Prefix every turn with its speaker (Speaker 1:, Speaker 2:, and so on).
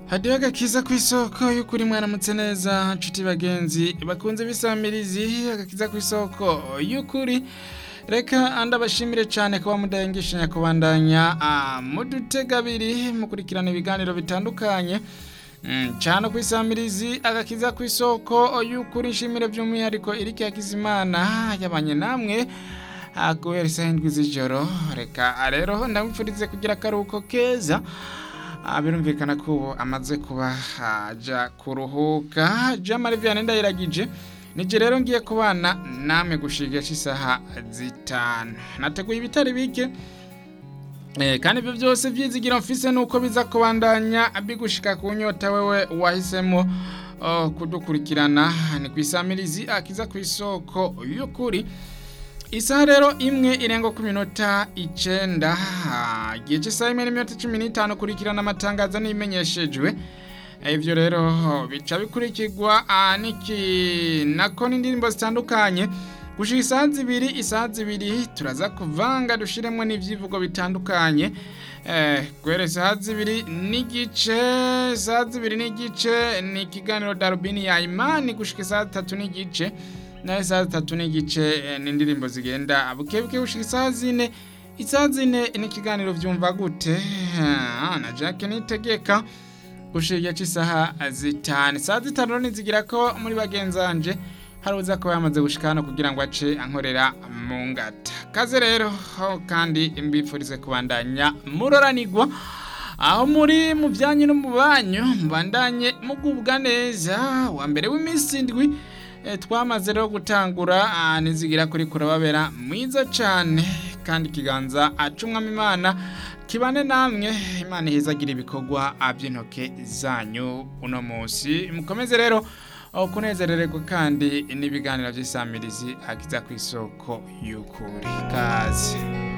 Speaker 1: hadiho agakiza ku isoko y'ukuri mwaramutse neza nshuti bagenzi bakunze bisamirizi agakiza ku isoko y'ukuri reka ndabashimire cyane kuba mudahengeshanya kubandanya mudutega abiri mukurikirana ibiganiro bitandukanye cyane ku isamirizi agakiza ku isoko y'ukuri nshimire by'umwihariko irike yakizimana yabanye namwe guhera isaha indwi z'ijoro reka rero ndamwifurize kugira akaruhuko keza birumvikana ko ubu amaze kuba ajya kuruhuka jamari vianney ndayiragije nijye rero ngiye kubana namwe gushigasha isaha zitanu nateguye ibitari bike kandi ibyo byose byizigira mfise nuko biza kubandanya bigushika ku nyota wewe wahisemo kudukurikirana ni ku isamirizi akiza ku isoko y'ukuri isaha rero imwe irenga ku minota icyenda igihe cy'isaha imwe n'iminota cumi n'itanu kurikirana amatangazo n'imenyeshejwe ibyo rero bica bikurikirwa nako n'indirimbo zitandukanye gushyira isaha zibiri isaha zibiri turaza kuvanga dushyiremo n'ibyivugo bitandukanye guhera isaha zibiri n'igice isaha zibiri n'igice ni ikiganiro darubini ya imani gushyira isaha zitatu n'igice nayo isaha zitatu n'igice n'indirimbo zigenda bukebuke gushyira isaha zine isaha zine ni ikiganiro byumva gute na jack nitegeka gushyira igihe cy'isaha zitanu isaha zitanu ntizigira ko muri bagenzanje hari uza kuba yamaze gushyika hano kugira ngo ace ankorera mu ngata kaze rero kandi mbifurize kubandanya muroranigwa aho muri mu byanyu no mu banyu mubandanye mugubwa neza wa mbere w'iminsi indwi twamaze rero gutangura nizigira kuri kurababera mwiza cyane kandi ikiganza acumwamo imana kibane namwe imana ihezagira ibikorwa by'intoke zanyu uno munsi mukomeze rero kunezerererwa kandi n'ibiganiro by'isamirizi akiza ku isoko y'ukuri kaze